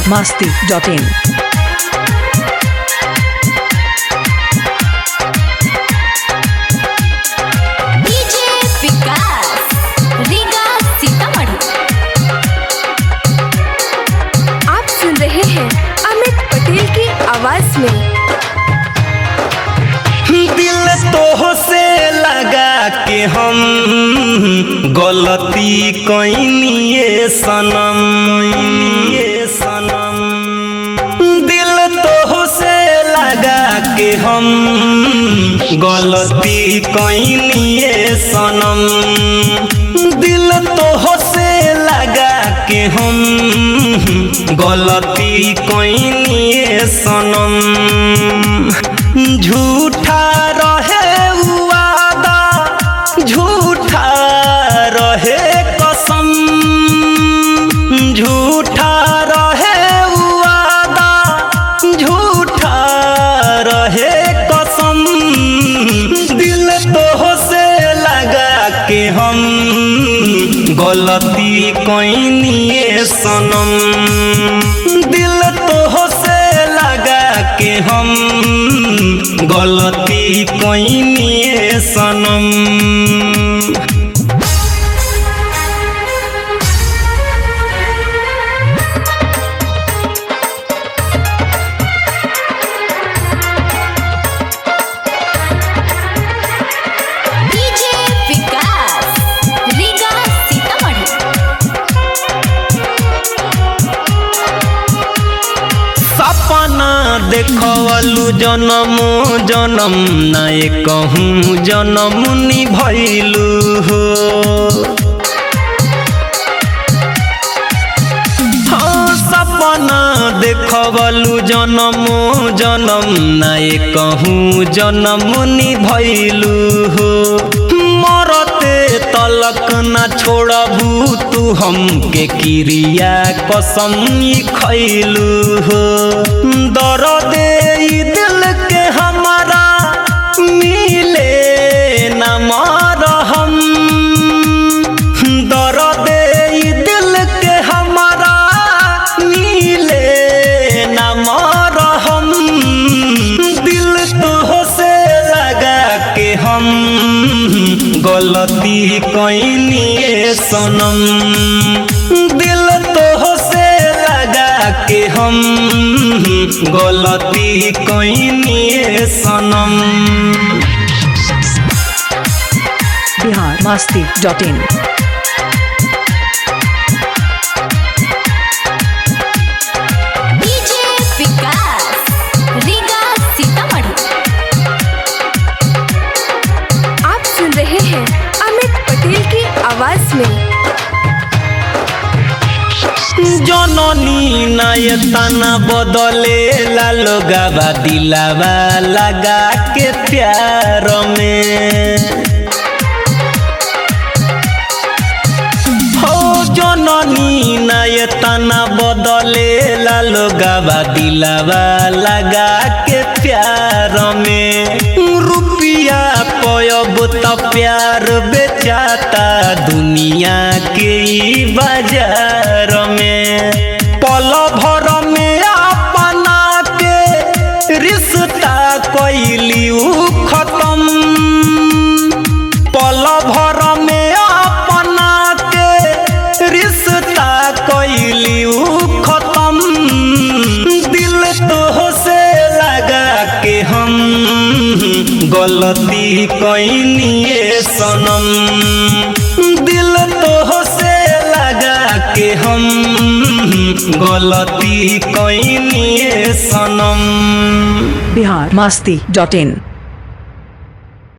masti.in. DJ Vikas Riga Sitamarhi आप सुन रहे हैं अमित पटेल की आवाज में दिल तो से लगा के हम गलती कैनिए सनम ये सनम दिल तो से लगा के हम गलती कैनिए सनम दिल तो से लगा के हम गलती कैनिए सनम झूठा रहे वादा झूठा रहे कसम झूठा रहे वादा झूठा रहे कसम दिल तो से लगा के हम गलती कैनिए सनम दिल तो से लगा के हम गलती कैनिए सनम डीजे विकास रीगा सीतामढ़ी सपना देखवलु जनम जनम नाय कहूँ जनम निभैलु हो हाँ, सपना देखवलु जनम जनम नाय कहूँ जनम निभैलु हो मरते तलक न छोड़बू तू हमके क्रिया कसम ई खैलू हो दर्द ई दिल के हमारा मिले न मरहम दर्द ई दिल के हमारा मिले न मरहम दिल तो से लगा के हम गलती कैनिए सनम दिल तो से लगा के हम गलती कैनिए सनम Bihar masti.in. DJ Vikas Riga Sitamarhi आप सुन रहे हैं अमित पटेल की आवाज में जननी नयतना बदले लालो गाबा दिलावा लगा के प्यार में हो जननी नयतना बदले लालो गाबा दिलावा लगा के प्यार में रुपिया पयब त प्यार बेचाता दुनिया के ई बाजार में पल भर में अपना के रिश्ता कैली उ खत्म पल भर में अपना के रिश्ता कैली उ खत्म दिल तो से लगा के हम गलती कैनिए सनम दिल तो से लगा के हम गलती कैनिए सनम Bihar masti.in.